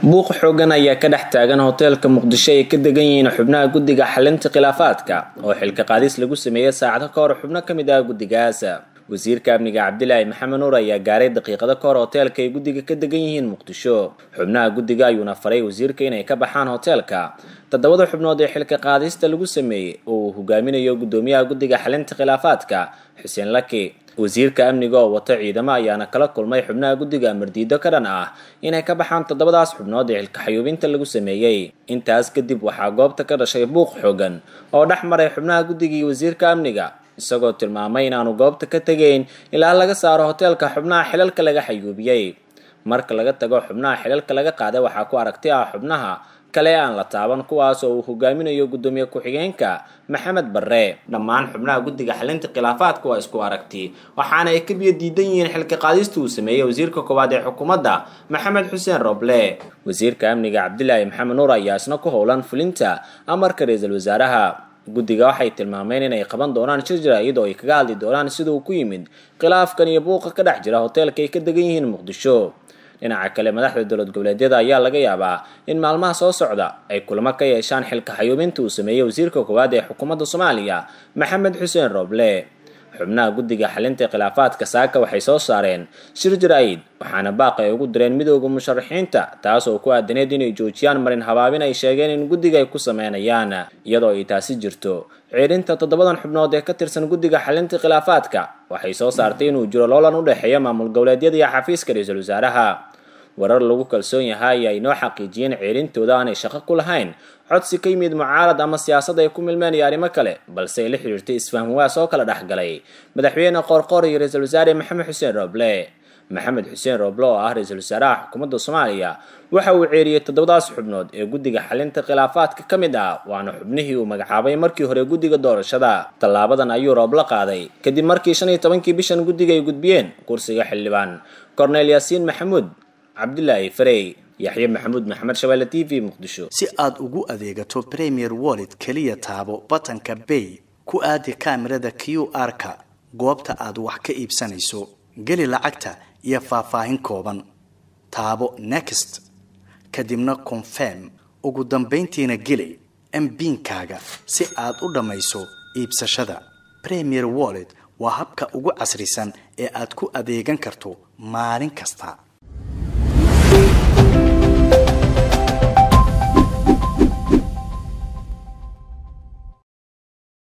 buuq xoogan ayaa ka dhex taagan hoteelka muqdisho ay ka degan yihiin xubnaha guddiga xalinta khilaafaadka oo xilka qaadis lagu sameeyey saacado ka hor xubno ka mid ah guddigaas wasiirka amniga cabdilaahi maxamed nuur ayaa gaaray daqiiqado ka hor hoteelka ay guddiga ka degan yihiin muqdisho xubnaha guddiga ayuuna faray wasiirka inay ka baxaan hoteelka toddobada xubnood ee xilka qaadista lagu sameeyey oo uu hogaaminayo guddoomiyaha guddiga xalinta khilaafaadka xuseen laki wasiirka amniga oo wata ciidamo ayaana kala kulmay xubnaha guddiga mardiido ka dhan ah inay ka baxaan toddobadaas xubnood ee xilka xayuubinta lagu sameeyey intaas kadib waxaa goobta ka dhashay buuq xoogan oo dhex maray xubnaha guddiga iyo wasiirka amniga isagoo tilmaamay inaanu goobta ka tegayn ilaa laga saaro hoteelka xubnaha xilalka laga xayuubiyey marka laga tago xubnaha xilalka laga qaaday waxaa ku aragti ah xubnaha kale aan la taaban kuwaas oo uu hogaaminayo guddoomiye ku-xigeenka maxamed barre dhammaan xubnaha guddiga xalinta khilaafaadka waa isku aragti waxaana ay ka biyo diidan yihiin xilka qaadista uu sameeyey wasiirka koowaad ee xukuumadda maxamed xuseen roble wasiirka amniga cabdilaahi maxamed nuur ayaa isna ku howlan fulinta amarka ra-iisul wasaaraha guddiga waxay tilmaameen inay qaban doonaan shir jaraa'id oo ay kaga hadli doonaan sida uu ku yimid khilaafkan iyo buuqa ka dhex jira hoteelka ay ka degan yihiin muqdisho dhinaca kale madaxda dowlad goboleedyada ayaa laga yaabaa in maalmaha soo socda ay kulamo ka yeeshaan xilka xayuubinta uu sameeyey wasiirka koowaad ee xukuumadda soomaaliya maxamed xuseen roble xubnaha guddiga xalinta khilaafaadka saaka waxay soo saareen shir jaraa'id waxaana baaq ay ugu direen midooda musharaxiinta taas oo ku aadaneed inay joojiyaan marin habaabin ay sheegeen in guddiga ay ku sameynayaan iyadoo ay taasi jirto ciirinta toddobadan xubnood ee ka tirsan guddiga xalinta khilaafaadka waxay soo saartay inuu jiro loolan u dhexeeya maamul goboleedyada iyo xafiiska ra-iisul wasaaraha warar lagu kalsoon yahay ay noo xaqiijiyeen ceerintooda aanay shaqo ku lahayn codsi ka yimid mucaarad ama siyaasad ay ku milmeen iyo arrimo kale balse ay la xidhiirtay isfaham waas oo kala dhexgalay madaxweyne qoorqoor iyo ra-iisul wasaare maxamed xuseen roble maxamed xuseen roble oo ah ra-iisul wasaaraha xukuumadda soomaaliya waxa uu ceeriyey toddobadaas xubnood ee guddiga xalinta khilaafaadka ka mid ah waana xubnihii uu magacaabay markii hore guddiga doorashada tallaabadan ayuu rooble qaaday kadib markii shan iyo tobankii bishan guddiga ay gudbiyeen kursiga xildhibaan cornel yaasiin maxamuud cabdilaahi farey yaxye maxamuud maxamed shabeelle t v muqdisho si aad ugu adeegato premier wallet keliya taabo batanka bay ku aadi kaamirada q r-ka goobta aad wax ka iibsanayso geli lacagta iyo faahfaahin kooban taabo next kadibna confirm ugu dambayntiina geli mbiinkaaga si aad u dhammayso iibsashada premier wallet waa habka ugu casrisan ee aad ku adeegan karto maalin kasta